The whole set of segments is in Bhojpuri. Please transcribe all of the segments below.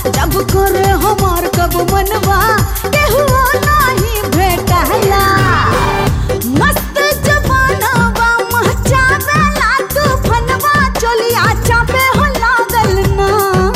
जब करे हमार कब मनवा केहू नाही भेटला मस्त जवानवा महचावेला तूफनवा चलिया चापे हो लागल ना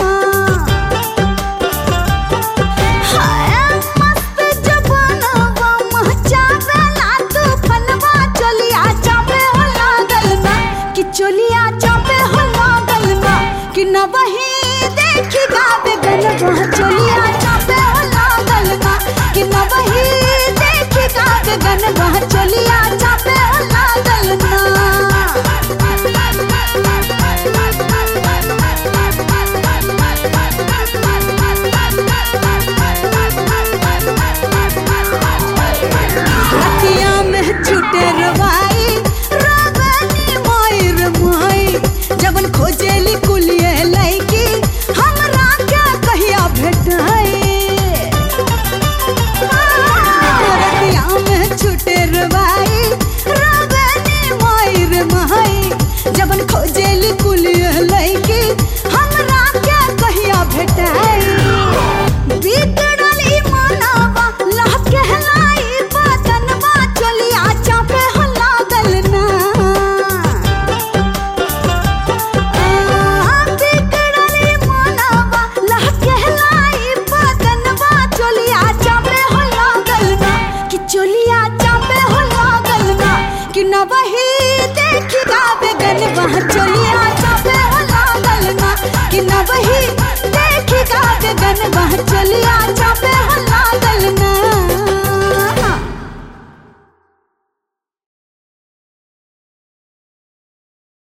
हाय मस्त जवानवा महचावेला तूफनवा चलिया चापे हो लागल ना कि चलिया चापे हो लागल ना कि न वही देखी गावे गनवा चलिया चापे हो लागल ना कि न वही देखी गावे गनवा चलिया चापे हो लागल रतिया में छूटे रवाई रावनी मायर माई जबन खोजेली कुलिए लैकी हमरा क्या कहिया भेटाई रतिया में छूटे रवाई रावनी मायर माई जबन खोजेली कुलिए लैकी हमरा क्या कहिया भेटाई बिगड़ल ई मानवा लह कहलाई बदनवा चलिया चापे हो लागल ना आ, बिगड़ल ई मानवा लह कहलाई बदनवा चलिया चापे हो लागल ना कि चलिया चापे हो लागल ना कि न वही